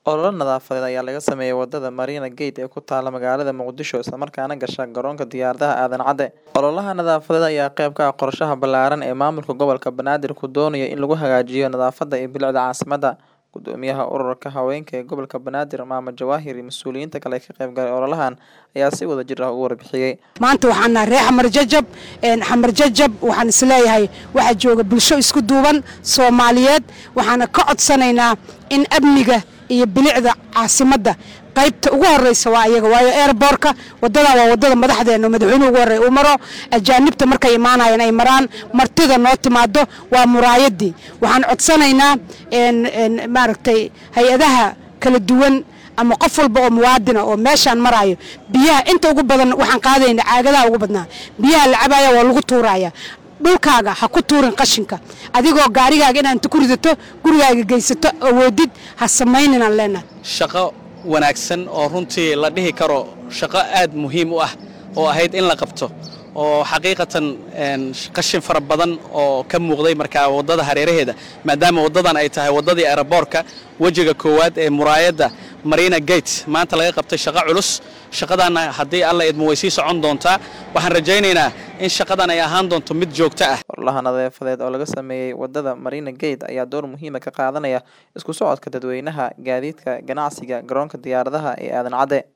Olole nadaafadeed ayaa laga sameeyay wadada Marina Gate ee ku taalla magaalada Muqdisho isla markaana gasha garoonka diyaaradaha Aadan Cadde. Ololaha nadaafadeed ayaa qayb ka ah qorshaha ballaaran ee maamulka gobolka Banaadir ku doonayo in lagu hagaajiyo nadaafadda iyo bilicda caasimadda. Guddoomiyaha ururka haweenka ee gobolka Banaadir, Maamo Jawaahir iyo mas'uuliyiinta kale ee ka qayb galay ololahan ayaa si wadajir ah uga warbixiyay. maanta waxaan nahay reer xamar jajab een xamar jajab waxaan isleeyahay waxaa jooga bulsho isku duuban soomaaliyeed waxaana ka codsanaynaa in amniga iyo bilicda caasimadda qaybta ugu horeysa waa iyaga waayo airbortka wadada waa wadada madaxdeena oo madaxweynuhu ugu horreeya uu maro ajaanibta markay imaanayaan ay maraan martida noo timaado waa muraayadii waxaan codsanaynaa een een maaragtay hay-adaha kala duwan ama qof walba oo muwaadina oo meeshaan maraayo biyaha inta ugu badan waxaan qaadayna caagadaha ugu badnaa biyaha la cabaya waa lagu tuuraya dhulkaaga ha ku tuurin qashinka adigoo gaarigaaga inaad inta ku ridato gurigaaga geysato awoodid ha samayninaan leenahay shaqo wanaagsan oo runtii la dhihi karo shaqo aad muhiim u ah oo ahayd in la qabto oo xaqiiqatan een, qashin fara badan oo ka muuqday markaa waddada hareeraheeda maadaama waddadan ay tahay waddadii aeroboortka wejiga koowaad ee muraayadda marina gate maanta laga qabtay shaqo culus shaqadaana haddii alla idmo way sii socon doontaa waxaan rajaynaynaa in shaqadan ay ahaan doonto mid joogto ah Ololaha nadaafadeed oo laga sameeyay wadada Marina Gate ayaa door muhiim ah ka qaadanaya isku socodka dadweynaha, gaadiidka, ganacsiga, garoonka diyaaradaha ee Aadan Cadde.